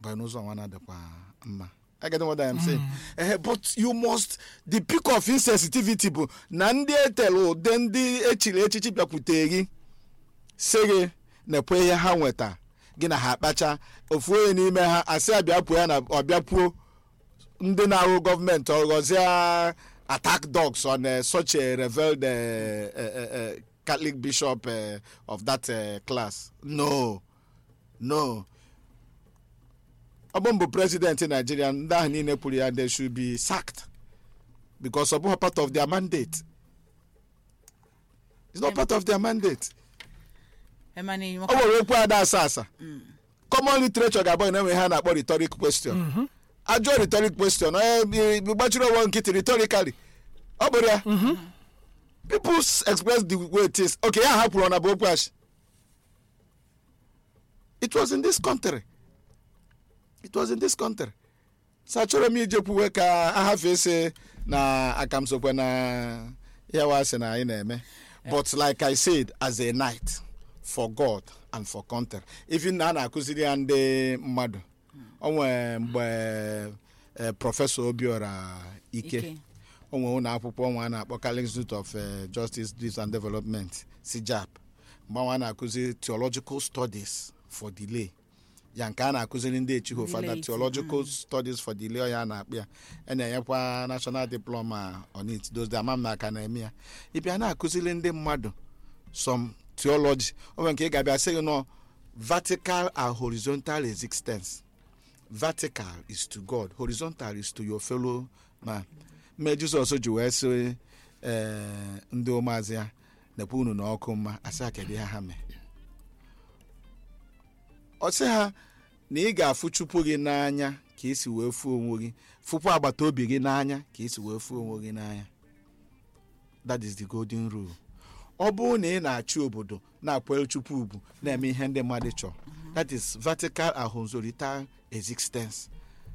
banye n'ụzọ nwa na-adịkwa mma I get what I am saying. Eh, but you must the peak of insensitivity bụ na ndị etelu ụdị ndị echiri echichi bịakwute gị sị gị na-ekwe ihe ha nweta gị na ha akpacha ofu onye n'ime ha asị abịapuo ya na ọbịapuo ndị na-arụ gọọmenti ọghọzie attack dogs on uh, such a revealed uh, uh, uh, uh, Catholic bishop uh, of that uh, class. No, no. ọ bụ mbụ president Nigeria ndị ahụ niile kwuru ya they should be sacked because ọ bụghị part of their mandate. It's not part of their mandate. Emma na ọ nwere okwu ada asa asa common literature ga-abụ na enwe ha na-akpọ rhetoric question ajụọ rhetoric question onye gbachiri onwe nkịtị rhetorically ọ bụrụ ya people s- express the way it is okay ya ha kwuru na bụ okwu achị it was in this country it was in this country so achọrọ m ije kwuwe ka ahafe ese na akamsokwe na ya wa sị na anyị na-eme but like i said as a night for god and for country even na a na-akụziri ya ndị mmadụ o nwee mgbe eh, prọfesọ obiora ike Ike. o nwere ụlọ akwụkwọ nwa a na-akpọ Catholic Institute of eh, Justice Peace and Development sijap mgbe nwa a na-akụzi theological studies for delay ya nke a na-akụziri ndị echighị fada Delay, theological studies for delay ọ ya na-akpụ ya a na-enyekwa national diploma on it those the amam na aka na-eme ya ịbịa na-akụziri ndị mmadụ some theology o nwere nke ị ga-abịa sị gị nọ vertical and horizontal existence vertical is to god horizontal is to your fellow man mme jizọs ji wee sị ee ndị ụmụazị ya nekwa unu na ọkụ mma asị ha kedu ihe ha mee ọ sị ha na ị ga-afụ chukwu gị n'anya ka esi wee fuo onwe gị fụkwa agbata obi gị n'anya ka esi wee fuo onwe gị n'anya that is the golden rule ọ bụrụ na ị na-achị obodo na-akwanyere chukwu ugwu na-eme ihe ndị mmadụ chọrọ that is vertical and horizontal existence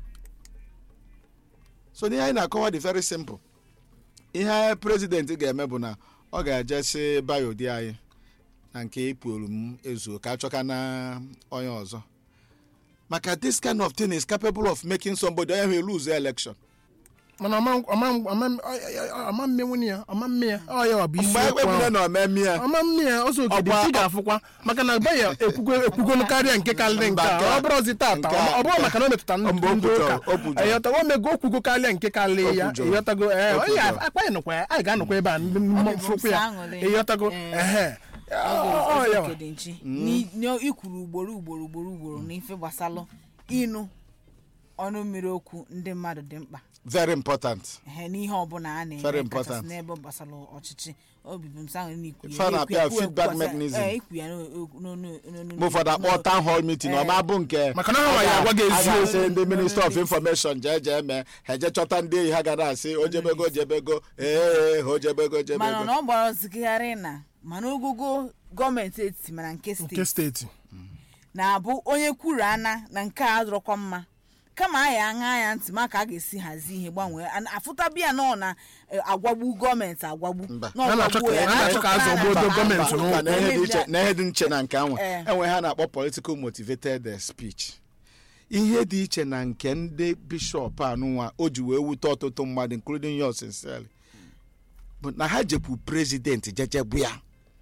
so n'ihe anyị na-akọwa dị very simple ihe president ga-eme bụ na ọ ga-eje si bayo di anyị na nke ịpụrụ m ezuo ka achọka na onye ọzọ maka this kind of thing is capable of making somebody onye wee lose election mana ama ama ama ama mmenwu ya ama mme ya ọ ya ọ bụ isi mgbe okwu ekwure ahụ na omeme ya ama mme ya ọsọ okede Ọkwa- ị ga-afụkwa maka na baya ekwugo ekwugonu karịa nke karịrị nke Mba, nke a a- ọ bụrụzi tata nke a- ọ bụrụ maka na o metụta ndị Mba, o ndị kwujọrọ, ụka o kwujọrọ. ịghọtago o mego okwugo karịa nke karịrị ya O kwujọrọ. ịghọtago ee O onye kwujọrọ. akpa anyị nọkwa ya anyị ga-anọkwa ebe a ndị Ọ mmụọ dị bụ fụkwa ya nsọ aṅụrị. ịghọtago Ee. ehe Ọ- ọ ya wa. ikwuru ugboro ugboro ugboro ugboro n'ife gbasalụ ịnụ ọnụ mmiri okwu ndị mmadụ dị mkpa very important ehe n'ihe ọbụla a na-eme Very kachasị important. n'ebe gbasara ọchịchị obibi m saṅụ na ikwu Ife a na-akpọ ya feedback mechanism. ikwu ya n'onu mgbe ụfọdụ akpọ town hall meeting ọ ma bụ nke Maka na ha nwa ya agwa gị a eziokwu. ga-asị ndị minister of information jee jee mee ha eje chọta ndị enyi ha ga na-asị ojebego ojebego ee ojebego mana ojebego na ọ gbara ọzigharị na mana ogogo gọọmenti etiti mana nke nke steeti steeti na-abụ onye kwuru ana na nke a adọrọkwa mma kama a ya aṅa ya ntị maka a ga-esi hazie ihe gbanwee An- afụtabịa na ọ na-agwagbu gọọmenti agwagbu Mba. na ọ A na-achọ gwagbuo ka- ya, a na-achọ ka a na- zọgbuo na- odo na- gọọmenti na- n'ụkwụ. Mba, na ihe dị iche emebia- na ihe dị iche na nke anwa Eh. enwe ha na-akpọ political motivated eh, speech ihe dị iche na nke ndị bishọp anụnwa o ji wee wute ọtụtụ mmadụ including yours sincerely bụ na ha jekwu prezident jejegbu ya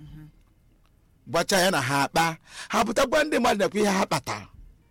gbacha ya na ha akpa ha pụtakwa ndị mmadụ nakwa ihe ha kpatara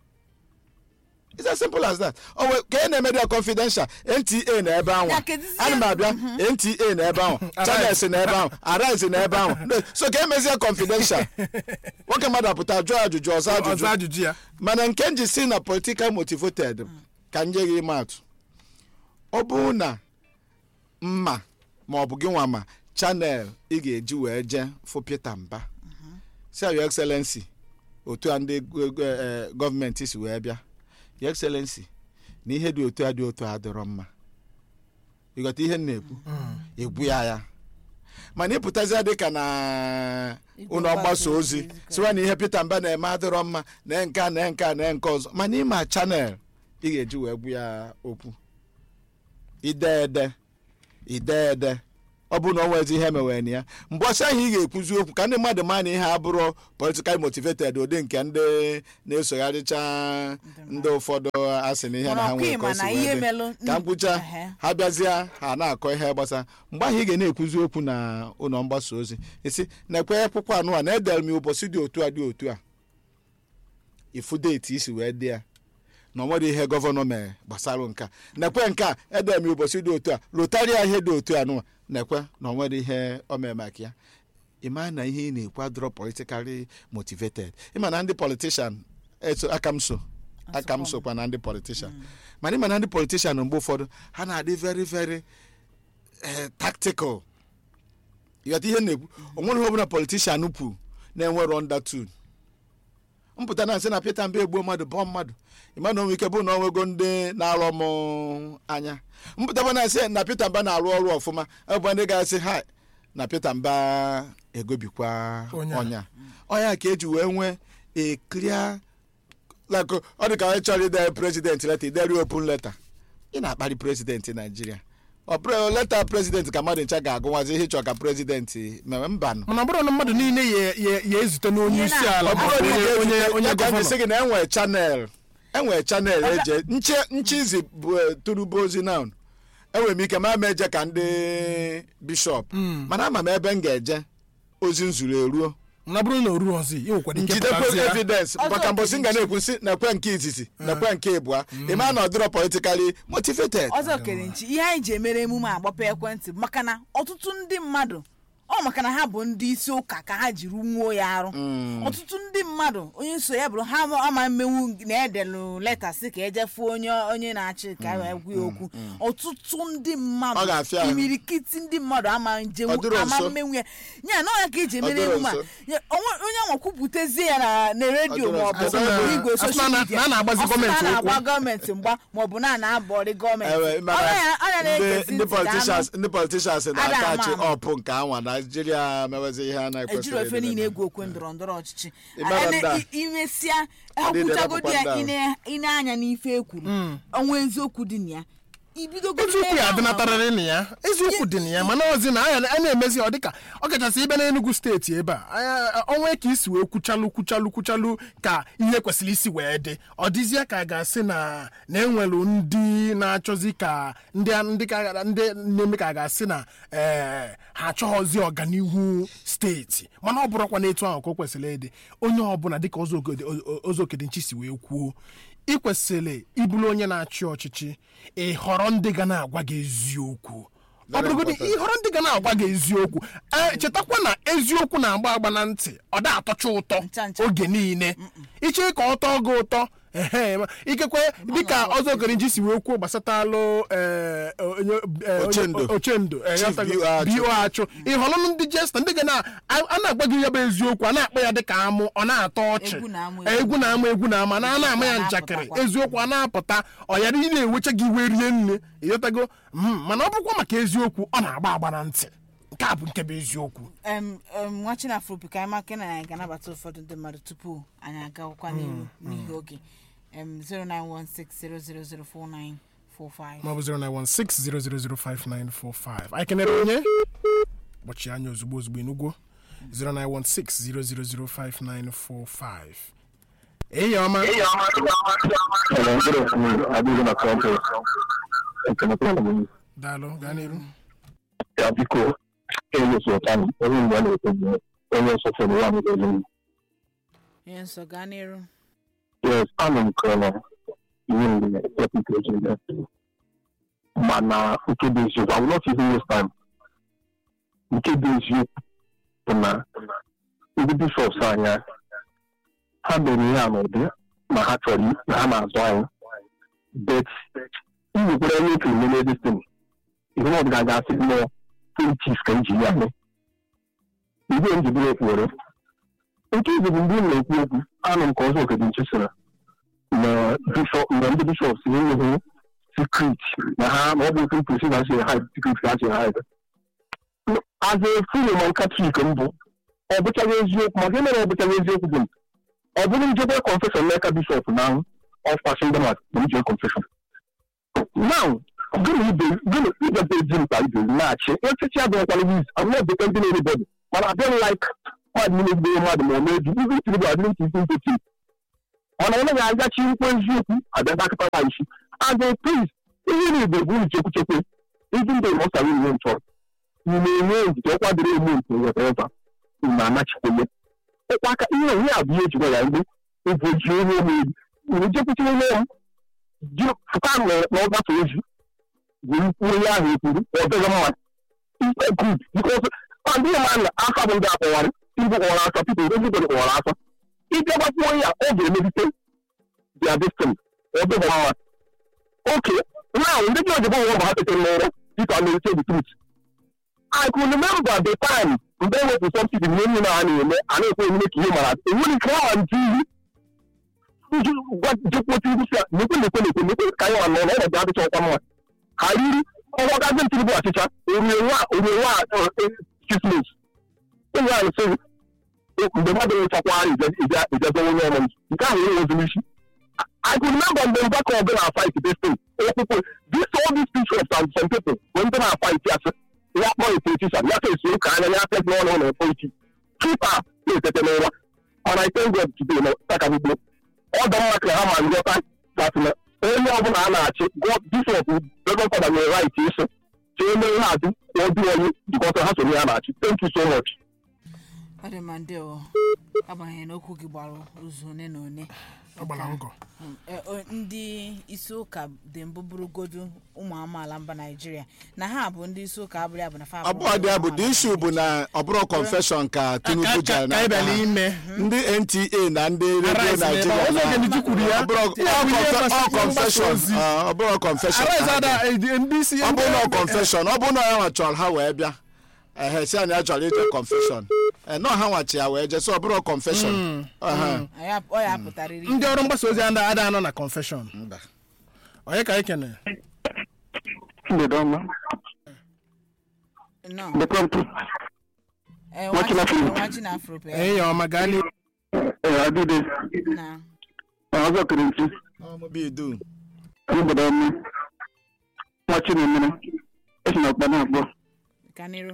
It's as simple as that. O wee ka ị na-eme ya confidential NTA na ebe ahụ Ya, kedizie- ana m abịa NTA na ebe ahụ Channels na ebe ahụ Arise na ebe ahụ so ka emezie confidential nwoke mmadụ apụta jụọ ajụjụ ọzọ ọzọ ajụjụ ajụjụ ya mana nke m ji si na political motivated ka m nye gị ime atụ ọ bụrụ na mma ma ọ bụ gị nwa ma chanel ị ga-eji wee jee fụ Peter Mba si your excellency otu a ndị go- go- eh, gọọmenti si wee bịa your excellency na ihe dị otu a dị otu a dịrọ mma ịghọta ihe m na-ekwu egwu ya ya mana ịpụtazia dịka na Igwe ụlọ mgbasa mgbasa ozi ozi, siwa na ihe Peter Mba na-eme adịrọ mma na nke a na nke a na nke ọzọ mana ịma chanel ị ga-eji wee gwu ya okwu ide ede ide ede ọ bụ na ọ nwezi ihe emewere na ya mgbe ọsọ ahụ ị ga-ekwuzi okwu ka ndị mmadụ maa na ihe abụrụ politikal motivated ụdị nke ndị na-esogharịcha ndị ụfọdụ asị na ihe na ha Mana nwere ọkwa ka o ịma si na wee ihe dị. melụ ka mkpụcha Ehe. ha bịazie ha na-akọ ihe gbasa mgbe ahụ ị ga na-ekwuzi okwu na ụlọ mgbasa ozi isi na-ekwe akwụkwọ anụ a na edere m ya ụbọchị dị otu a dị otu a ifu deeti isi wee dị ya na onwere ihe gọvanọ mere gbasara nke a nekwe nke a edere m ya ụbọchị dị otu a rotaria ihe dị otu a nụwa nekwe na onwere ihe o mere maka ya ịma na ihe ị na-ekwu adọrọ politikali motivated ịma na ndị politishan eso aka m so aka m sokwa na ndị politishan mana ịma na ndị politishan mgbe ụfọdụ ha na-adị very very eh, tactical ịghọta ihe m na-ekwu onwere ihe ọbụla politishan kwu na-enwero undertone mpụta na nsị na Peter Mbe egbuo mmadụ bụọ mmadụ ịma na onwe ike bụ na onwego ndị na-alụ m anya mpụtakwa na nsị na Peter Mba na-arụ ọrụ ọfụma ebe ndị ga-asị ha na Peter Mba egobikwa Ọnya. ọnya ọnya ka eji wee nwee a clear like ọ dị ka onye chọrọ ide president leta ideri open letter ị na-akparị president Naijiria ọ pre leta president ka mmadụ ncha ga-agụnwazi ihe ịchọ ka president mewe mbanụ mana ọ bụrụ na mmadụ niile ya- ya ya ezute n'onye Ihe isi na- ala ọ ma bụrụ ọ na bụ onye onye onye gọvanọ sị gọvanọ gị na enwere chanel enwere chanel eje nche nchizi bụ turubu ozi na enwere m ike ma ama eje ka ndị bishọp mana ama m ebe m ga-eje ozi nzuru eruo na ọ bụrụ na o ruo ọzọ i nwekwara ike njidekwe pụtazie ya. evidence Ọzọ maka mbọsị m ga okirikiri. na-ekwu nsị na-ekwe nke izizi na-ekwe nke ịbụa ịma na ọ dịrọ politikali motivated ọzọ kere nchi ihe anyị ji emere emume agbapụ ekwentị bụ maka na ọtụtụ ndị mmadụ ọ maka na ha bụ ndị isi ụka ka ha jiri nwuo ya arụ ọtụtụ ndị mmadụ onye so ya bụrụ ha ama mmenwu na-edelụ leta si ka ejefuo onye onye na-achị ka wee gwa ya okwu ọtụtụ ndị Ọ mmadụ ga-afịa ahụ. imirikiti ndị mmadụ ama njenwu Ọ dịrọ ama nso. mmenwu ya ya na ọ ya ka eji emere dịrọ emume a nso. Ya, onwe- onye nwa kwupụtazie ya na na redio Ọ dịrọ maọbụ nso. Asị na- igwe asị na- soshal na- midia na a na-agbazi Ọ sị na gọọmenti a na-agba okwu. gọọmenti mgba maọbụ na a na-abọrị gọọmenti Ewe, mana Ọ ya- ọ ya ndị na-egezi ndị ntị ka politicians anụ. ndị politicians Ada na-atachi ama ama. ọpụ nke anwa naijiria mewezi ihe a ejiri na-ekwesịrị ofe ịdị niile na- egwu okwe ndọrọ ndọrọ ọchịchị Ịmara Ene- ndị a. i- imesịa Adịdị akwụchagodi ya rapụkwa ndị ine- ine anya n'ife ekwuru ọnwa eziokwu dị na ya ibidogodi eziokwu ya n'ebe ahụ. adịnatarịrị na ya eziokwu dị na ya mana ọzi na anya a na-emezi ọ dịka ọ kachasị ibe n'Enugu steeti ebe a anya- ọnwa ka isi wee kwuchalụ kwuchalụ kwuchalụ ka ihe kwesịrị isi wee dị ọ dịzie ka a ga-asị na na enwelu ndị na-achọzi ka ndị ndị ka ndị na-eme ka a ga-asị na ee ha achọghọzi ọganihu steeti mana ọ bụrụkwa n'etu ahụ ka o kwesịrị ịdị onye ọbụla dịka ozokedinchi si wee kwuo ị kwesịrị ịbụrụ onye na-achị ọchịchị ị họrọ ndị ga na-agwa gị eziokwu ọ Very bụrụgodị important. ịhọrọ ndị ga na-agwa gị eziokwu Ee, chetakwa na eziokwu na-agba agba na ntị ọ da atọcha ụtọ Ncha, ncha. oge niile iche ka ọ tọọ gị ụtọ ehe ma ikekwe dịka ọzọ okerenji si wee kwuo gbasatalụ ee, onye- ee, onye- Ochendo. ochendo ee, Chief ghọtago, B.O. Achụ. B.O. achụ ịhọrọ ndị jesta ndị ga na a a na-agwa gị ya bụ eziokwu a na-akpọ ya dịka amụ ọ na-atọ ọchị Egwu na-amụ Ee, egwu na-ama egwu na-ama na a na-ama ya Eziokwu njakịrị na-apụtakwa. eziokwu a na-apụta ọ yara ị na-ewecha gị iwe rie nne ịghọtago Mm, mana ọ bụrụkwa maka eziokwu ọ na-agba agba na ntị nke a bụ nke bụ eziokwu Em, em, nwa chinafropi ka anyị maka na anyị ga-anabata ụfọdụ ndị mmadụ tupu anyị agawakwa n'ihu n'ihi oge Em, 09160004945 maọbụ 09160005945 anyị kenere onye kpọchie anya ozugbo ozugbo enugwo 09160005945 eyi ọma Hello, good afternoon. Adịghị na campus. Ekenekwala m. daalụ gaa n'iru Ya biko, ewesu ụta m. Onye mgbe a na-ekwu bụ onye nsọ fere ya n'ụzọ elu. ihe nsọ gaa n'iru Yes, anụ m kọrọ ihe mgbe deputy agent. Mana nke dị eziokwu, I will not even waste time. Nke dị eziokwu bụ na ndị bishọps anya ha mere ihe a n'ụdị ma ha chọrọ na ha na-azụ anyị. But iwekwara onye okenye mere destin ihe ọ ga ga-asị mmụọ politiks ka nji ya mee igwe njidere ekwuwere nke izi bụ mgbe m na-ekwu okwu anụ m ka ọzọ okedị nche sịrị na bishọp na ndị bishọp si enweghị sikrit na ha na ọ bụ otu mkpesi na si ha sikrit ka ha si ha aza efu roman katọlik mbụ ọ bụchaghị eziokwu maka ihe mere ọ bụchaghị eziokwu bụ ọ bụrụ njebe confession n'aka bishọp na ọfpasị ndị mmadụ na njee confession now gịnị ibe gịnị ịbịabe eji mkpa ibe na-achị echichi abụghịkwala wiz I'm not depending on anybody mana I don't like mmadụ niile gburu mmadụ ma ọ na-eji ibe itiri bụ adịrị ntị isi ntị mana onye ga-agachi nkwe eziokwu abịa dakịtara isi and then please ihe na igbo bụ nchekwuchekwe ndị ndị ọsara ihe nchọrọ ị na-enye njide ọkwa dịrị eme nke weteva ị na-anachikwenye ụkwa aka ihe onye a bụ ihe ejikwa ya mgbe ụbọchị onye omeri uru jekwuchiri onye ya ji fụta na ọgbasa ozi were kwuo ihe ahụ ekwuru ọ dịghị mma ikpe good because ọ ndị ma na afa bụ ndị akpọwarị ndị kpọwara asa pipo everybody kpọwara asa ịbịa gbakwuo ya ọ ga-emebite their destiny ọ dịghị mma okay now ndị jọji bụ nwa ha tetere n'ụra dịka na-eche the truth I could remember the time mgbe e wepụ subsidi na enyi na a na-eme a na-ekwe emume ka ihe mara enwere ike ha ntị iyi jekwuote ibu sia nekwe nekwe nekwe nekwe ka anyị nọ n'ọnọdụ adịcha ọkwa mma ha riri ọgwa gazi ntiri bụ achịcha orie nwa orie nwa six months ụmụ anyị sị mgbe mmadụ nwechakwara ijezo onye ọmụ nke ahụ enweziri isi I could remember mgbe mgbakọ ọbụla na fight this thing okwukwe this all these pictures and some people bụ ndị na-fight ya sị ya kpọọ politician ya ka esi ụka anya ya fes n'ọnụ ụlọ politi kipa na-etete n'ụwa mana I thank God today na takamigbo ọ dị mma ka ha ma nghọta that na onye ọbụla a na-achị God bishop Reverend Father nwere right ịsị ka e mee nhazi ka ọ dị onye jikọta ha so na ya na-achị thank you so much ọ dị ma ndị ọ agbanyeghị na okwu gị gbara ụzọ one na one ọ gbara ngọ Mm, eh, o- ndị isi ụka dị mbụ bụrụgodu ụmụ amaala mba naijiria na ha bụ ndị isi ụka abụrụ ya bụ na fa abụọ dị ya bụ the issue bụ na ọ bụrụ confession ka tinubu ka jara ka ịbịa n'aka ha. n'ime ndị nta na ndị redio Arise n'ebe naijiria a. Ụzọ na- Ogeniji kwuru ya. ọ bụrụ- Ya bụ ihe ọ gbasara confe- ọ mgbasa confession ozi. ọ bụrụ confession ka Arise ha ada bịara. eh, ndị isi ọ bụrụ na ọ ndị- confession ọ bụrụ na ya nwa chọrọ ha wee bịa ehe si anyị achọrọ ije confession ee nọ ha nwachi ya wee jee so ọ bụrụ confession Ehe. Ya- ọ ya pụtarịrị ndị ọrụ mgbasa ozi ada ada anọ na confession Mba. onye ka anyị kene mgbede ọma nọ mgbede mpụ Eh, Nwachi na Afro. nwachi na afro pe enyi ya ọma gaa n'ihu adịde na ọzọ kere ntu Ọ mụ bụ Idu. mgbede ọma nwa chinemere esi na ọkpa na-akpọ ka n'iru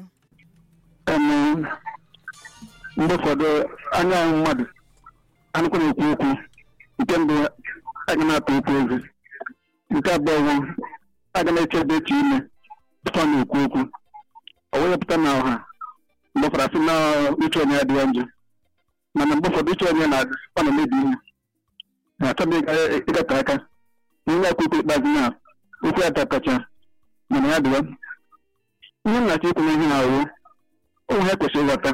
Em, mgbe ụfọdụ anya ahụ mmadụ anụkwa na-ekwu okwu nke mbụ aga na-atụ okwu ezi nke abụọ bụ aga na-echebe echi ime tupu ọ na-ekwu okwu ọ wee pụta na ọha mgbe ụfọdụ asị na uche onye adịghị njọ mana mgbe ụfọdụ uche onye na-adị ọ na-emebi ihe na-achọghị ịga- ịgate aka ihe akwa ikpe ikpeazụ na okwu ya takacha mana ya dịwa ihe m na-achọ ikwu n'ihe na awụ ụmụ ha kwesịrị ịghọta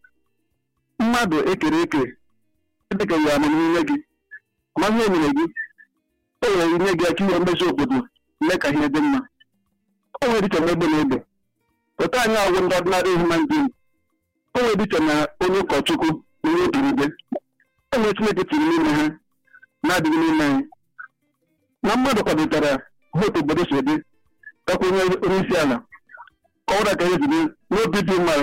mmadụ ekere eke dịka ya amamihe gị amaghị enyere gị o nwere nye gị aka ihe mmezi obodo mee ka ihe dị mma o nwere dịka na egbe na egbe pụta anyị ọgwụ ndị ọdịnarị human being o nwere dịka na onye ụkọchukwu na onye obiligwe o nwere chineke tiri n'ime ha na-adịghị n'ime anyị na mmadụ kwadotara otu obodo si dị kakwa onye onye isi ala ka ọ ka ezi n'obi dị mma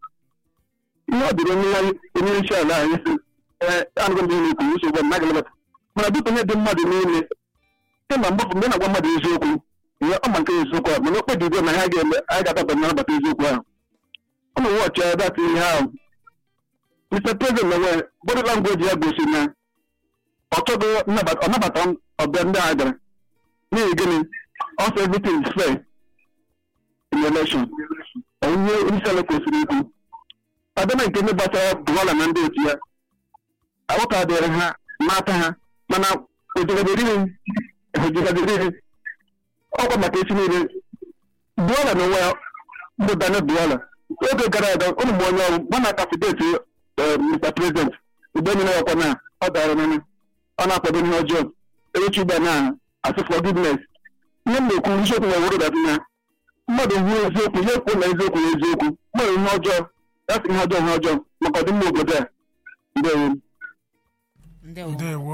ihe ọ dịrị onye onye isi ala anyị si ee anụgo ndị na-ekwu nsogbu na agalabata mana dịka onye dị mmadụ niile site na mgbapụ mgbe na-agwa mmadụ eziokwu ihe ọ ma nke eziokwu ahụ mana o kpebigo na ha ga-eme anyị ga-adaba na nabata eziokwu ahụ ọ na wọchị ya dat ihe ahụ Mr. President na nwere body language ya gosi na ọ chọghị nnabata- ọ nabata ọbịa ndị a gara n'ihi gịnị also everything is fair in election onye onyeisi ala kwesịrị ikwu adịna nke ndị gbasara bụwala na ndị otu ya aghọta dịrị ha mata ha mana ojigadịrị ojigadịrị ọkwa maka esi niile bụwala na onwe ya bụ daniel bụwala oge gara aga ụmụ m onye ọrụ mana kafideti mr president mgbe nyere ya ọkwa na ọ dara n'anya ọ na-akwado ihe ọjọọ erechi ugbe na asị forgiveness ihe m na-ekwu isiokwu na wụrụ dat na mmadụ hụ eziokwu ya ekwu na eziokwu na eziokwu mmadụ ihe ọjọọ ya sị ihe ọjọọ ihe ọjọọ maka ọdịmma obodo a ndewo ndewo ndewo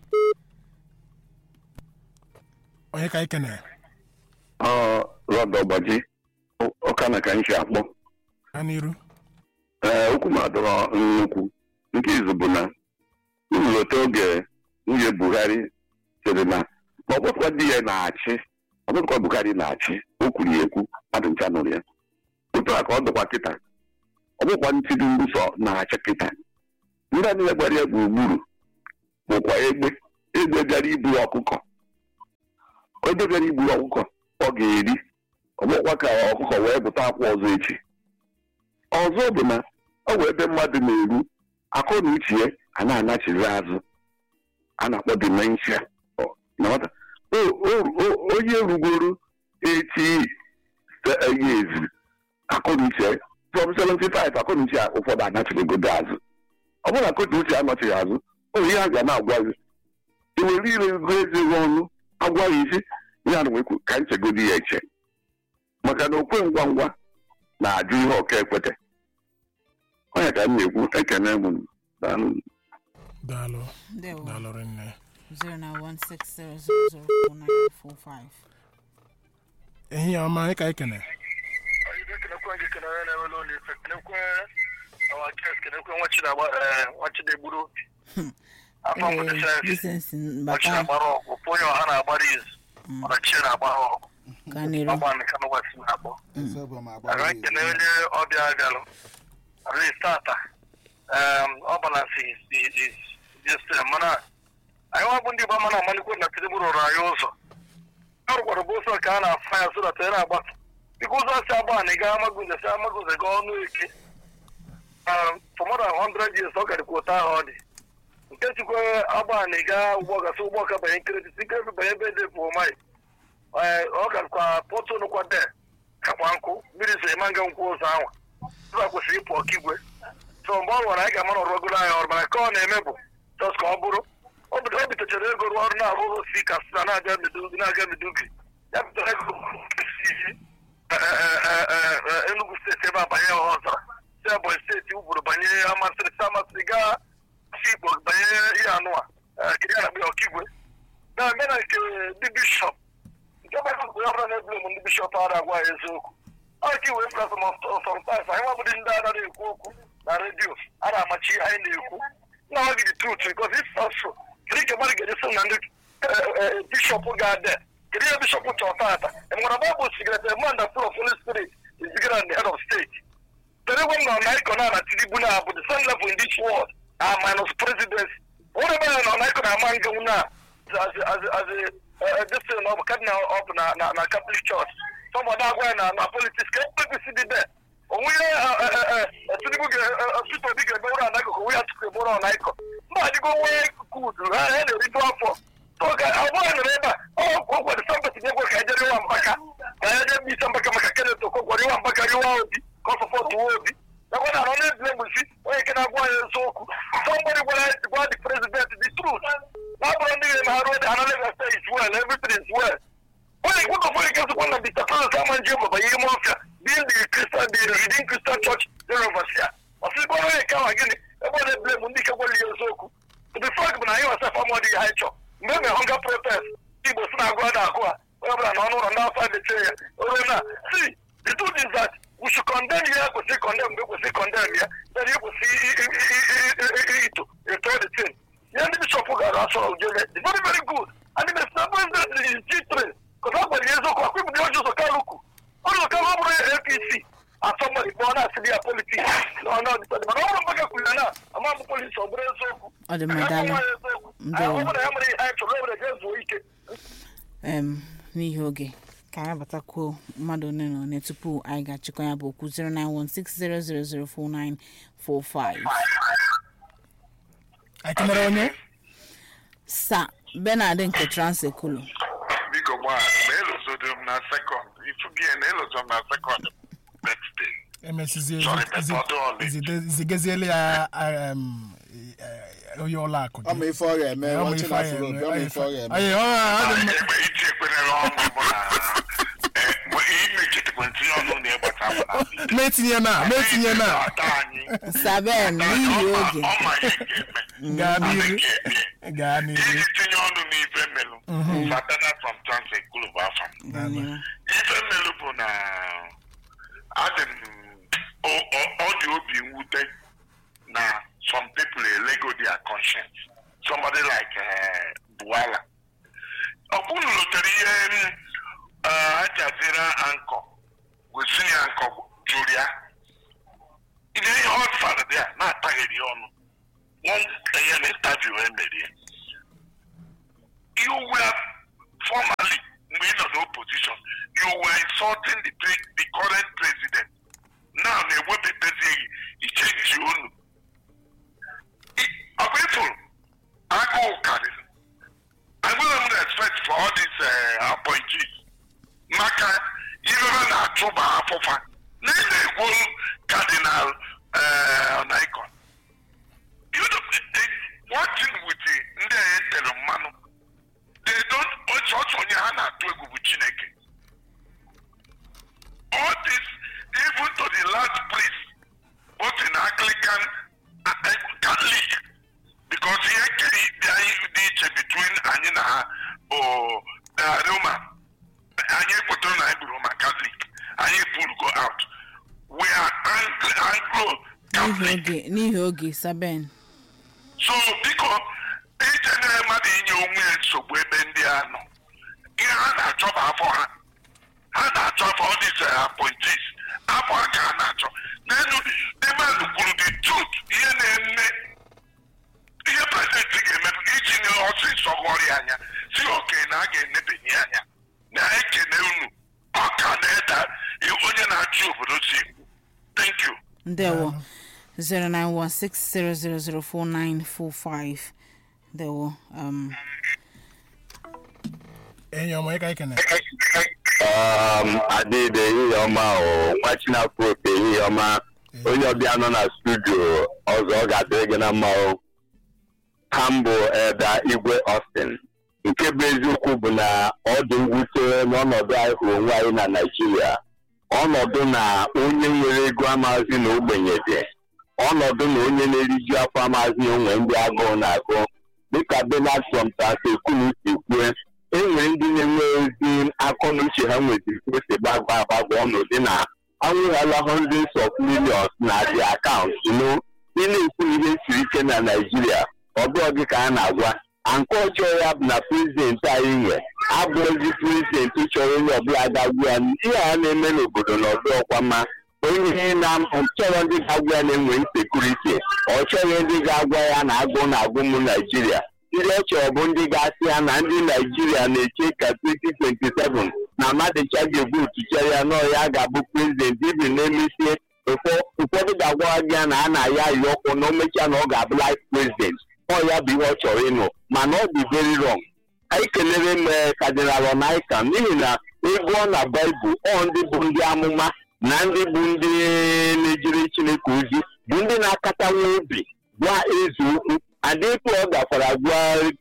onye ka anyị kene rọd ọgbaji ọka na ka m si akpọ gaa n'iru ee okwu m adọrọ nnukwu nke izu bụ na nlọta oge nwunye buhari sịrị na ma ọgbakwa di ya na-achị ọ bụrụkwa Buhari na-achị o kwuru ya ekwu mmadụ ncha nụrụ ya otu a ka ọ dịkwa kịta ọ bụkwa Tinubu sọ na-achị kịta ndị a niile gbara ya gburugburu bụkwa egbe egbe bịara iburu ọkụkọ egbe bịara iburu ọkụkọ ọ ga-eri ọ bụkwa ka ọkụkọ wee bụta akwa ọzọ echi ọzọ bụ na ọ bụ ebe mmadụ na-eru akọ na uche ya a na-anachiri azụ a na-akpọ dementia Ọ- na nwata O- o- o- onye rugoro eti years akọ na uche ya, from 75 akọ na uche ya ụfọdụ anachirigodo azụ ọ bụrụ na akọ na uche anọchighị azụ o nwere ihe a ga na-agwa gị iwere ire ego eze gị ọnụ agwa ya isi ihe a na-ekwu ka nchegodi ya eche maka na okwe ngwa ngwa na-ajụ ihe ọka ekwete onye ka m na-ekwu ekene m daalụ daalụ ndewo daalụ rinne 09160004945 ehihie ọma anyị ka anyị kene kenekwe gị kene onye na-ewele ụlọ ife kenekwe awa kes kenekwe nwachidegburu afọ Ee, mụtasịrị disensi ọchị bata na-agbara ọgụ pụ onye ọha na-agbara izu mana chi na-agbara ọgụ ka n'iru ọgba nke kanụ west na-akpọ aga ekene onye ọbịa galụ aris tata ọ balansi sistem mana anyị nwa bụ ndị igbo mana amalikwe na tinubu rụrụ anyị ụzọ a rụkwara bụ ụzọ ka a na-afa ya sodata ya na-agbata dịka ụzọ si agba na ịga amaguze si amaguze gaa ọnụ eke Um, for more than 100 years ọ gadịkwa ụtọ ahụ ọ dị nke chikwa agba na ịga ụgbọ gasị ụgbọ ka banye nkirịtị nkirịtị banye ebe dị bụ mai ọ gakwa pọtụ nụkwa de kakwa nkụ mmiri so ịma nga nkwụ ụzọ ahụ ụzọ kwesịrị ịpụ ọkigwe so mgbe ọ nwere anyị ga-ama na ọrụgoro anyị ọrụ mana ka ọ na-eme bụ just ka ọ bụrụ o bido- o bitachara ego rụọ ọrụ na-arụ si kasina na-aga Maiduguri- na-aga Maiduguri ya bidoro ego si eh, eh, eh, eh, eh, Enugu steeti ebe a banye ọzara si Ebonyi steeti uburu banye amasịrị si amasịrị gaa si Igbo banye ihe anụ a kiri a na-akpọ ya ọkigwe na-eme na nke ndị bishọp nke bụ ebe onye ọbụla na-ebule m ndị bishọp ara agwa ya eziokwu ọ ka iwee pụta sometimes anyị nwabụdị ndị anaghị ekwu okwu na redio a na-amachi ihe anyị na-ekwu na ọ gị the truth because if not so kedu ka mmadụ ga-eji na ndị bishọp ga-ade kedu ihe bishọp chọrọ tata enwere baịbụl sigara the man that full of holy spirit is bigger than the head of state kedu egwe m nọ na ịkọ na na tinubu na bụ the same level in this world uh, minus presidency onye ebe nọ na ịkọ na ama ngenwu na as a- as a- as a uh, this thing of cardinal of na na na catholic church somebody agwa ya na na politics ka apc dị there onwe ihe tinubu ga peter obi ga-eme ụra na akụkụ onwe ya tupu ebe ụra na ịkọ mba adịgo nwee kudu ha ha na-eriju afọ So, ka ọ bụrụ nọrọ ebe a ọ gwara sambati na-egwe ka ejere iwa mpaka ka ya je bisa mpaka maka kenet okokwara iwa mpaka riwa obi ka ọ sọpọtụ wa obi nakwa na anọ na-ebile mgbesi onye nke na-agwa ya eziokwu somebody gwara gwa the president the truth na abụrụ ndị ga-eme ha ruo the analysis say is well everything is well onye nkwụkọ fọrọ ike sịkwa na Mr. Francis Amanji Mbaba ihe ime ọfịa being the Christian the Redeemed Christian Church University ọsịkwa onye nke ahụ gịnị ebe ọ na-ebile m ndị nke gwara ya eziokwu the fact bụ na anyị wasaf amụọdị ha ịchọ mgbe e mere hunger protest igbo si na agụ a na-agụ a onye ọbụla na ọnụ ụlọ ndị afọ adịchie ya oruo na see the truth is that we should condemn ya kwesịrị condemn mgbe kwesịrị condemn ya then ya kwesịrị ito eto the thing ya ndị bishọp gara asọ ojele the very very good and the mr president is g3 kọta ọ gwara ya eziokwu akwụ ibụdị ọjọ ụzọ kaluku ọjọ kalu ọ bụrụ apc asọmọdị bụ ọ na-asịrị ya politiks na ọ na-ọdịtọdị mana ọ bụrụ mgbaka kwuru ya na ama mbụ polisi ọ bụrụ eziokwu Ọ dị mma, daalụ. Ndewo. ọ bụrụ ya mere ihe anyị chọrọ o were jee zuo ike em n'ihi oge ka anyị batakwuo mmadụ one na one tupu anyị ga-achịkọ ya bụ okwu 09160004945 anyị kenere onye sa benard nke transekulu biko gbaa ma elozodi m na sekọnd ifu gị na elozo m na sekọnd next day emesizie Sorry, Pepper Dolly. zigeziele ya um, eh, onye ụlọ akụ ọ ma ife ọ ga-eme Ọ ma nwachi ife na anyị afro eme, ọ ma ọ ife ọ ga-eme Ayi, ọ ọ dị mma. egbe iji ekwenere ọnụ bụ na eh, mgbe imechitekwa ntinye ọnụ na ịgbata m na ma etinye na ma etinye na ata anyị saben n'ihi oge ọ ma ihe ga-eme gaa Anyị n'ihu ga-eme. gaa n'ihu iji tinye ọnụ n'ife mmelụ satana from transit group afọ Gaa n'ihu. ife mmelụ bụ na adị m ọ- ọ ọ dị obi mwute na some people elego their conscience somebody like uh, buala ọkwụnụ lotere ihe mm, ankọ with senior ankọ jụrụ ya ihe ihe ọ fara dị a na-ataghịrị ya ọnụ one ya na interview emerie you were formally mgbe ị nọ n'opposition you were insulting the, pre- the current president now na-ewepụtazighị ichenji unu I- ọ bụ ịfụrụ agụụ karịrị enwere m respect for all these uh, appointees maka ihe ha na-achụba afụfa na ị na-egwu cardinal uh, Nikon you know, eh, one thing with the ndị a etere mmanụ they don't ọchọchọ onye ha na-atụ egwu bụ chineke all this even to the last priest both in anglican and catholic because ihe kere dị anyị dị iche between anyị na ha bụ na roman anyị ekwetara na anyị bụ roman catholic anyị pụrụ go out we are Anglo- anglo n'ihi catholic oge n'ihi oge saben so biko ije nyere mmadụ inye onwe ya nsogbu ebe ndị a nọ ihe ha na-achọ bụ afọ ha ha na-achọ afọ all these uh, appointees afọ ha ka ha na-achọ n'elu ndị mmadụ kwuru the truth ihe na-eme ihe prezidenti ga-eme bụ iji nye ọsịsọ ghọrọ ya anya si oke na a ga-enebanye ya anya na-ekene unu ọka na-eda onye na-achị obodo si ekwu thank you ndewo 09160004945 ndewo um, enyi ọma ịka ikene um, adịde ehihie ọma o nwa chinafọ oke ehihie ọma onye ọbịa nọ na studio ọzọ ọ ga-adịrị gị na mma o ha mbụ eda igwe austin nke bụ eziokwu bụ na ọ dị mwute n'ọnọdụ anyị hụrụ onwe anyị na naijiria ọnọdụ na onye nwere ego amazi na ogbenye dị ọnọdụ na onye na-eriju afọ amazi na onwe ndị agụụ na-agụ dịka benard trump ekunu si kwue e nwere ndị na-enwe ezi akọ na uche ha nwetiri ka o si gbagba agbagba ọnọdụ na anwụghala hundreds of millions na the account no ị na-ekwu ihe siri ike na naijiria ọ bụghị gị ka a na-agwa nke ọjọọ ya bụ na prezidenti anyị nwe abụghịzi prezidenti chọrọ onye ọbụla ga-agwa ya ihe a na-eme n'obodo na ọdụ ọkwa mma onye na chọrọ ndị ga-agwa ya na-enwe nsekuriti ọ chọghị ndị ga-agwa ya na agụ na agụ ụmụ naijiria ndị ọ chọrọ bụ ndị ga-asị ya na ndị naijiria na-eche ka 2027 na mmadụcha ga-ebu utuche ya nọọ ya ga-abụ prezidenti ibi na-emesie ụfọ- ụfọdụ ga-agwa gị ya na a na-aya ya ọkụ na o mechaa na ọ ga-abụ life president ọ ya bụ ihe ọ chọrọ ịnụ mana ọ dị very wrong anyị kelere m eh, Cardinal Onaikan n'ihi na ịgụọ na baịbụl ọ ndị bụ ndị amụma na ndị bụ ndị na-ejere chineke ozi bụ ndị na-akata nwa obi gwa eze okwu adịkwu ọ gakwara gwa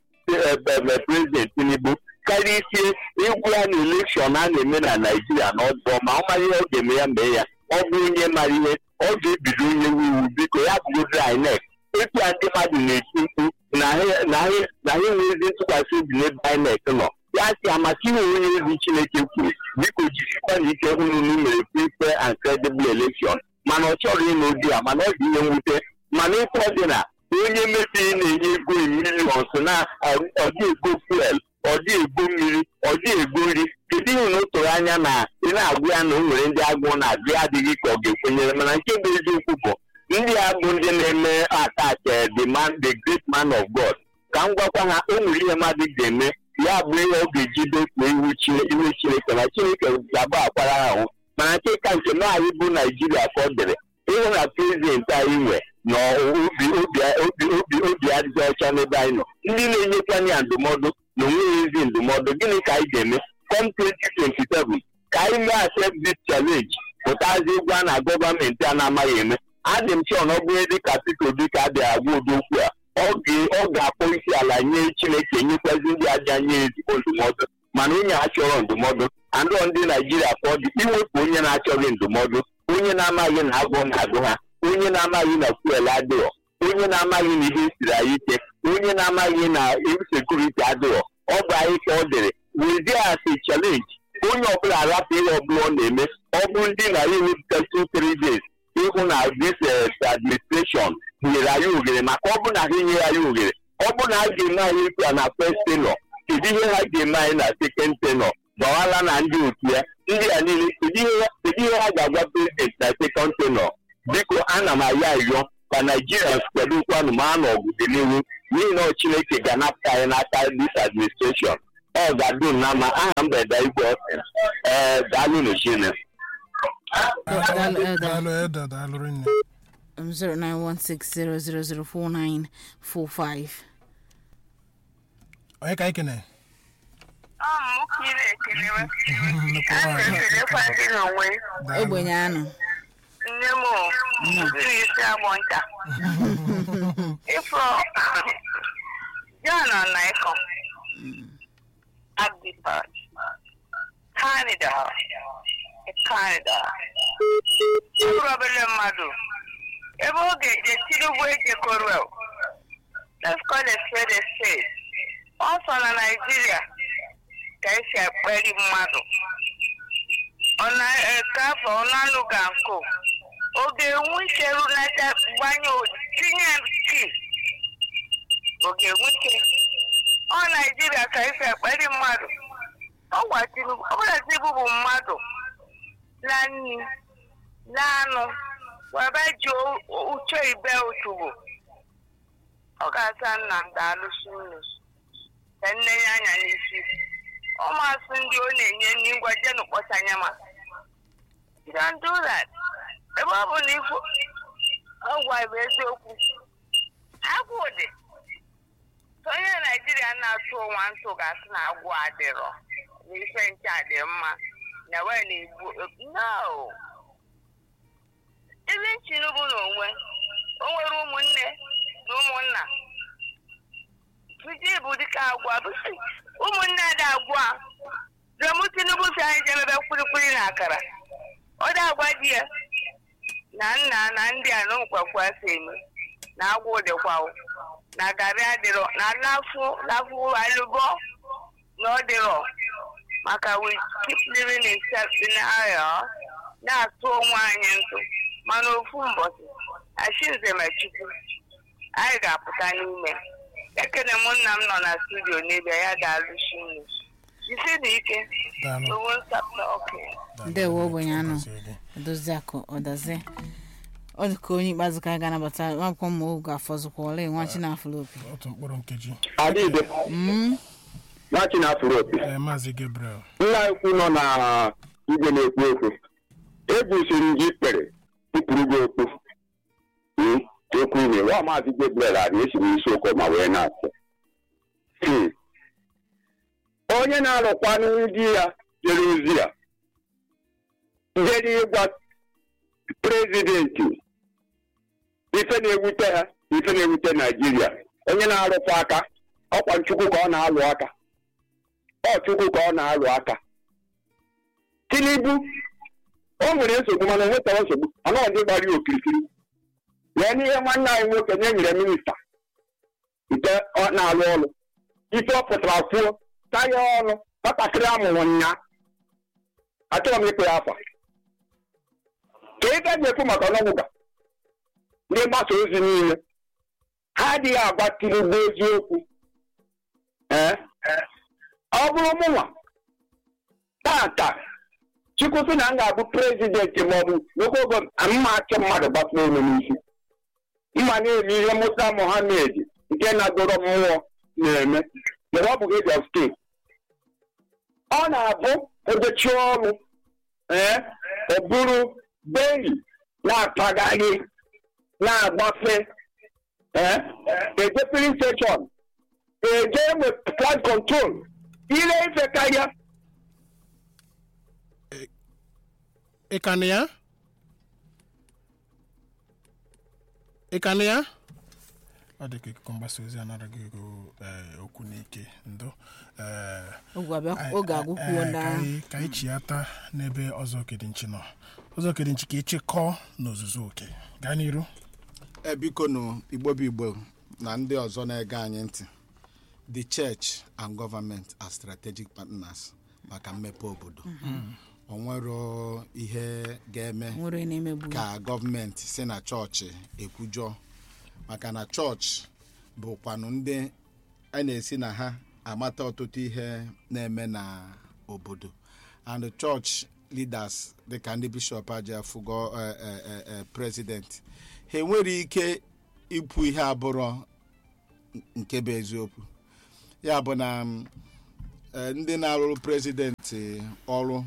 ebe prezident tinubu karịa isie ịgwụ ya na elekshọn a na-eme na naijiria na ọdụ ma ọ mara ihe ọ ga-eme ya mee ya ọ bụ onye mara ihe ọ ga-ebido onye iwu biko ya bụgodoro inec etu a ndị mmadụ na-eti mkpu na ha na ha na ha enweghịzi ntụkwasị obi n'ebe inec nọ ya si amaka inwe onye ozi chineke kwuru biko jirikwa na ike hụ na unu mere free fair and credible election mana ọ chọrọ ịnụ di ya mana ọ dị ihe mwute mana ịkọ dị na onye mebiri na-enye ego milions na ọ dị ego fuel ọ dị ego mmiri ọ dị ego nri kedu ihe na o toro anya na ị na-agwa ya na o nwere ndị agụụ na-agụ ya adịghị ka ọ ga-ekwenyere mana nke bụ eziokwu bụ ndị a bụ ndị na-eme attack eh, the man the great man of god ka m gwakwa ha o nwere ihe mmadụ ga-eme ya bụ ihe ọ ga-eji dekpuo iwu Chine- iwu chineke na chineke ga-agba akwara ha ahụ mana nke ka nke na anyị bụ naijiria ka ọ dịrị ịhụ na prezidenti anyị nwe na obi obi obi obi obi adịghị ọcha n'ebe anyị nọ ndị na-enyekwanye ya ndụmọdụ na onweghị ezi ndụmọdụ gịnị ka anyị ga-eme com 2027 ka anyị mee accept this challenge pụtazi ụgwọ a na gọọmenti a na-amaghị eme adị m chọọ na ọ bụrụ dịka Peter Obi ka a bịara gwa ụdị okwu a ọ ga- ọ ga-akpọ isi ala nye Chineke nyekwazi ndị aja nye ezigbo ndụmọdụ mana onye a chọrọ ndụmọdụ andọ ndị Naijiria ka ọ dị iwepụ onye na-achọghị ndụmọdụ onye na-amaghị na agụụ na-agụ ha onye na-amaghị na fuel adịghọ onye na-amaghị na ihe siri anyị ike onye na-amaghị na sekuriti adịghọ ọ bụ anyị ka ọ dịrị wezie asị chalenji onye ọbụla arapụ ihe ọbụla ọ na-eme ọ bụ ndị na ya ewepụta two three days ịhụ na this eh, administration nyere anyị oghere maka ọ bụ na ha enyeghị anyị oghere ọ bụ na ha ga-eme anyị ikpe na first tenor kedu ihe ha ga-eme anyị na second tenor gbawala na ndị otu ya ndị a niile kedu ihe kedu ihe ha ga-agwa prezident na sekọnd tenọ biko ana m ayọ ayọ ka naijirians kwadokwanụ ma a n'ọgụ dị n'ihu n'ihi na ọ chineke ga-anapụta anyị n'aka dis administration ọ ga-adụ na ma aha mgbede igwe ọsịra ee daalụ n'chine Daalụ, Elder. daalụ eda daalụ rinne um, 0916000495 onye ka anyị kene ọmụkiri ekelewe nnukwu a nwaanyị na-ekelekwa ndị n'onwe ogbenye anụ nne m o, mmiri isi agbọ ncha ifo john ọnaịkọ agdipat kanida kanida ụrụ obere mmadụ ebe ọ ga-eje tinubu ejekọrọ let's call a spade a spade ọsọ na naijiria ka esi akpali mmadụ ọna eke afọ ọnụanụ ga nkụ oge enwe ike runata gbanye o- tinye ki oge enwe ike ọ naijiria ka esi akpali mmadụ ọ gwa tinubu ọ bụla tinubu bụ mmadụ na nri na anụ webe ji o- o- uche ibe otugbo ọ ga-asa nna m daalụsi unu ka nne ya anya n'isi ụmụasị ndị ọ na-enye nri ngwa jenu kpọchanye ma you don't do that ebe ọ bụ na ifo ọgwa bụ eziokwu agwụ dị So onye naijiria na-atụ ụwa ntụ ga-asị na agwụ adịrọ na ife nche adị mma na wee na-egbu no ibe tinubu n'onwe o nwere ụmụnne na ụmụnna Tuji bụ dịka agwa bụsị ụmụnne ada agwa remu tinubu si anyị jemebe kwilikwili na akara ọ dị agwa di ya na nna na ndị a na nkwakwa si eme na agwụ dịkwa o, na garị adịrọ na lafụ lafụ alụbọ na ọ dịrọ maka we keep living in self denial na-atụ onwe anyị ntụ mana ofu mbọchị achinze ma chukwu anyị ga-apụta n'ime ekene m nna m nọ na studio n'ebe ya ga-alụsi nnu jisi na ike daalụ owo nsapụta okenye ndewo ogbenye anụ Gọzie gị. edozi akụ ọdazi ọ dị ka onye ikpeazụ ka a ga-anabata akwụkwọ ma oge afọzụkwa ole nwa chinafụlụ opi otu mkpụrụ nkeji adịde nwachi na afụrụ opi ee maazị gabriel nna ekwu nọ na igwe na-ekwu okwu ebusiri gị ikpere tụpụrụ gị okpu Hmm, okwu ime wa maazị gabriel adị esiri isiokwu ma wee na-asị Hmm. onye na-alụkwanụ di ya jere ozi ya jere ịgwa prezidenti ife na-ewute ha ife na-ewute naijiria onye na-arụkwa aka ọkwa nchukwu ka ọ na-alụ aka ọ chukwu ka ọ na-alụ aka tinubu o nwere nsogbu mana o nwetaghị nsogbu anaghị ndị gbara ya okirikiri wee n'ihe nwanne anyị nwoke nye nyere minista nke ọ na-alụ ọrụ ife ọ pụtara kwuo taya ọnụ nwatakịrị amụrụ nya achọrọ m ịkpụ ya afa ka ị gaghị ekwu maka ọnọgwụga ndị mgbasa ozi niile ha adịghị agwa tinubu eziokwu ee ọ bụrụ mụnwa tata chukwu sị na m ga-abụ prezidenti maọbụ n'ogogo mma achọ mmadụ gbasa olu n'isi mma na-eme ihe musa mohammed nke na-agụrọ mmụọ na-eme mana ọ bụghị Lagos steeti ọ na-abụ odechi ọrụ ee ọ bụrụ beli na-apagharị na-agbafe ee eje filin steshọn eje enwe flood control ile ife karịa ị ka na ya ị ka na ya ọ dị ka ikuku mgbasa ozi anaraghị ego ee, okwu n'ike ndo ee, oge abịa- oge agwụkwuo ee, ndị ka ahụ anyị- ka anyị chiata n'ebe ọzọ kedinchi nọ ọzọ kedinchi ka ịchịkọọ n'ozuzu oke gaa n'iru e biko nụ igbo bụ igbo na ndị ọzọ na-ege anyị ntị the church and government are strategic partners maka mmepe obodo o nwero ihe ga-eme nwere na-emegbu ka gọọmenti si na chọọchị ekwujọ maka na chọọchị bụkwanụ ndị a na-esi na ha amata ọtụtụ ihe na-eme na obodo and chọọchị leaders dịka ndị bishọp aja afụgo president ha enwere ike ikwu ihe abụrọ nke bụ eziokwu ya bụ na mm, eh, ndị na-arụrụ prezidenti ọrụ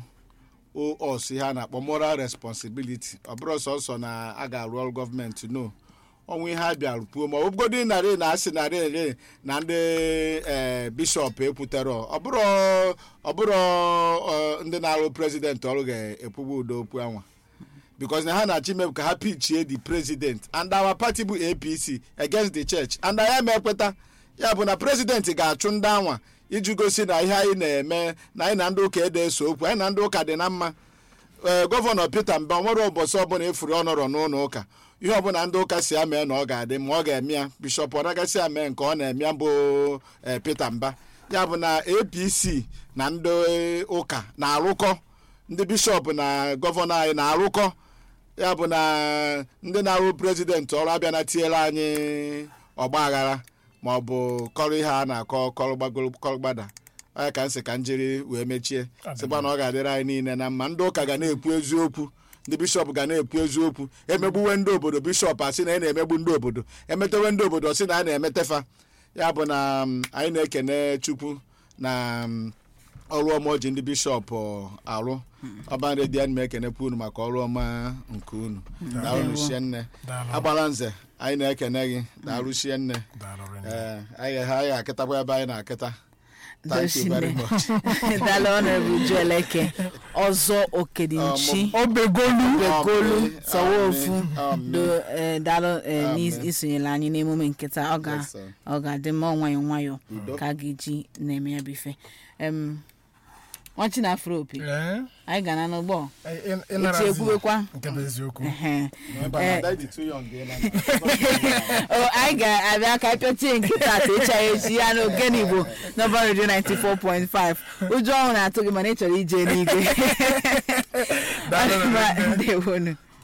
os ihe a na-akpọ moral responsibility ọ bụrụ sọsọ na a ga-arụ ọrụ gọọmenti no ọnwa ihe a bịara kwuo ma ọ bụgodị narị na asị narị ere na ndị eh, bishọp ekwutere ọ bụrụ ọ bụrụ eh, ndị na-arụ prezidenti ọrụ ga-ekwugbu udo okwu anwa because na ha na-achọ ime ka ha pichie the president and our party bụ apc against the church and anyị ma ekweta ya bụ na president ga-achụ ndị anwa iji gosi na ihe anyị na-eme na anyị na ndị ụka ede eso okwu anyị na ndị ụka dị na mma ee gọvanọ peter mba nwere ụbọchị ọbụla efuru ọnọrọ n'ụlọ ụka ihe ọbụla ndị ụka si amee na ọ ga-adị ma ọ ga-eme ya bishọp ọ nagasị ame nke ọ na-eme ya bụ ee, peter mba ya bụ na apc na ndị ụka na-arụkọ ndị bishọp na gọvanọ anyị na-arụkọ ya bụ na ndị na-arụ prezidenti ọrụ abịa na tinyere anyị ọgba aghara ma ọ bụ kọrọ ihe a na-akọ kọrọ gbagoro kọrọ gbada onye ka m sị ka m jiri wee mechie sịkwa na ọ ga-adịrị anyị niile na mma ndị ụka ga na-ekwu eziokwu ndị bishọp ga na-ekwu eziokwu emegbuwe ndị obodo bishọp asị na a na-emegbu ndị obodo emetewe ndị obodo sị na a na-emetefa ya bụ na mm, anyị na-ekene chukwu na mm, ọrụ ọma o ji ndị bishọp ọ, arụ ọban redio anyị na-ekenekwa unu maka ọrụ ọma nke unu daalụ shie nne Daalụ. agbala nze anyị na-ekene gị daalụ shie nne Daalụ rinne. ee anyị ha anyị akịtakwa ebe anyị na-akịta thank you very much dala honorable jueleke ọzọ okedinchi obegolu begolu Amen. sọwofu Amen. do eh, daalụ eh, Amen. n'isonyere anyị n'emume nkịta ọ ga Yes, sir. ọ ga-adị mma nwayọ nwayọ Udo. ka a ga-eji na-eme ya bụ ife Em, nwachi na afro opi Ee, anyị ga na n'ụgbọ ị- ị- ịnarazi echi ekwubekwa nke bụ eziokwu Ehe. Ebe a, Eh, that is too young, eh, na- o, anyị ga-abịa ka pịachie nkịta ta ịcha ya echi ya n'ogene igbo nọmba redio 94.5 ụjọ ọnwụ na-atụ gị mana ị chọrọ ije n'igwe Daalụ, Ma, Rinne. ndewonu